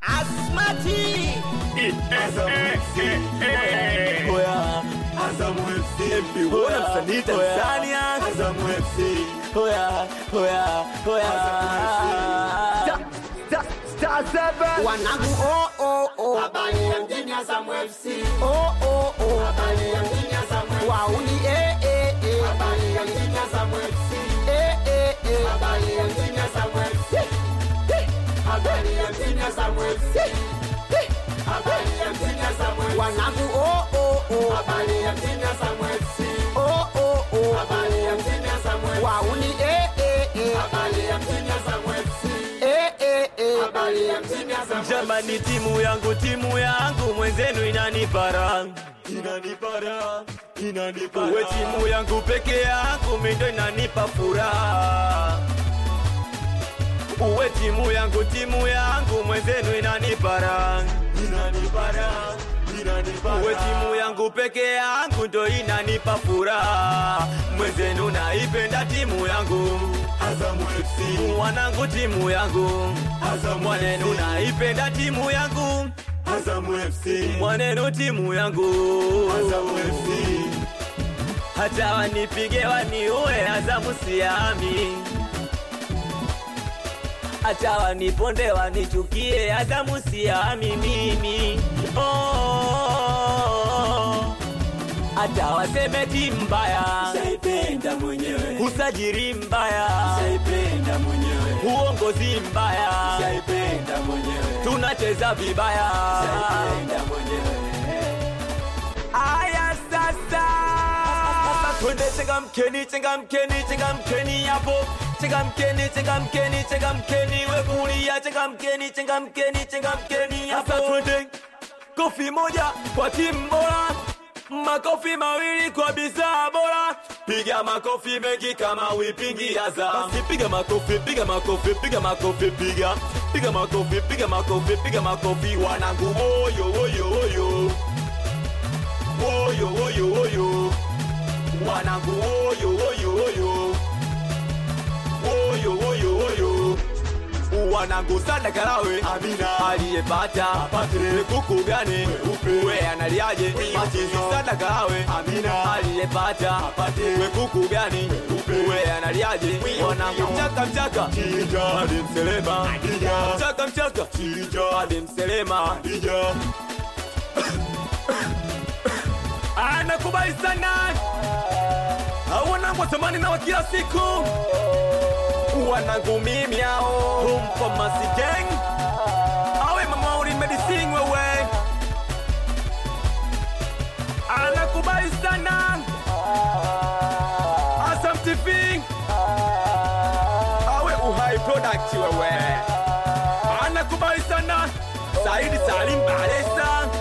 Asmati Oya, Azam FC MP Wona msanii Tanzania. Azam FC Oya, oya, oya. wanangu oh, oh, oh. Habari ya mjini Azam FC Oh, oh, oh. Habari ya mjini Azam FC wauni eh, eh, eh. Habari ya mjini Azam FC Eh, eh, eh. Habari ya mjini Azam FC Habari ya mjini Azam FC Habari ya mjini Azam FC wanangu oh, oh, oh. Habari ya mjini Azam FC Oh, oh, oh. Habari ya mjini Azam FC wauni eh, eh, eh. Habari ya mjini Azam FC Eh, eh, eh. Habari ya mjini Azam FC Jamani, timu yangu, timu yangu, mwenzenu inanipara Inanipara Inanipara uwe timu yangu peke yangu mindo inanipa furaha uwe timu yangu timu yangu mwenzenu inanipara Inanipara Inanipara uwe timu yangu peke yangu ndo inanipa furaha mwenzenu naipenda timu yangu Azam FC wanangu timu yangu Azam mwanenu FC naipenda timu yangu Azam FC mwanenu timu yangu Azam FC hata wanipige waniue Azamu siami, hata waniponde wanichukie Azamu siami mimi oh, hata waseme timu mbaya, Saipenda mwenyewe usajiri mbaya, Saipenda mwenyewe uongozi mbaya, Saipenda mwenyewe tunacheza vibaya. Saipenda mwenyewe Aya sasa, twende changamkeni, changamkeni, changamkeni hapo, changamkeni, changamkeni, changamkeni, we kulia, changamkeni, changamkeni, changamkeni hapo. Sasa twende kofi moja kwa timu bora, makofi mawili kwa bidhaa bora, piga makofi mengi kama wipingi Azam. Basi piga makofi, piga makofi, piga makofi, piga piga makofi, piga makofi, piga makofi, wanangu oyo oyo oyo oyo oyo oyo wanangu oyo oyo oyo oyo oyo oyo wanangu sada karawe Amina. aliyepata Apate. kuku gani Weupe. we analiaje machizi sada karawe Amina. aliyepata Apate. we kuku gani Weupe. we analiaje wanangu mchaka mchaka Chinja hadi mselema Adija. mchaka mchaka Chinja hadi mselema Adija anakubali sana wanangu watamani na wa kila siku wanangu mimi ao humfamasi gang awe mama ulimedising wewe anakubali sana Asam TV awe uhai product wewe anakubali sana Saidi Salim Balesa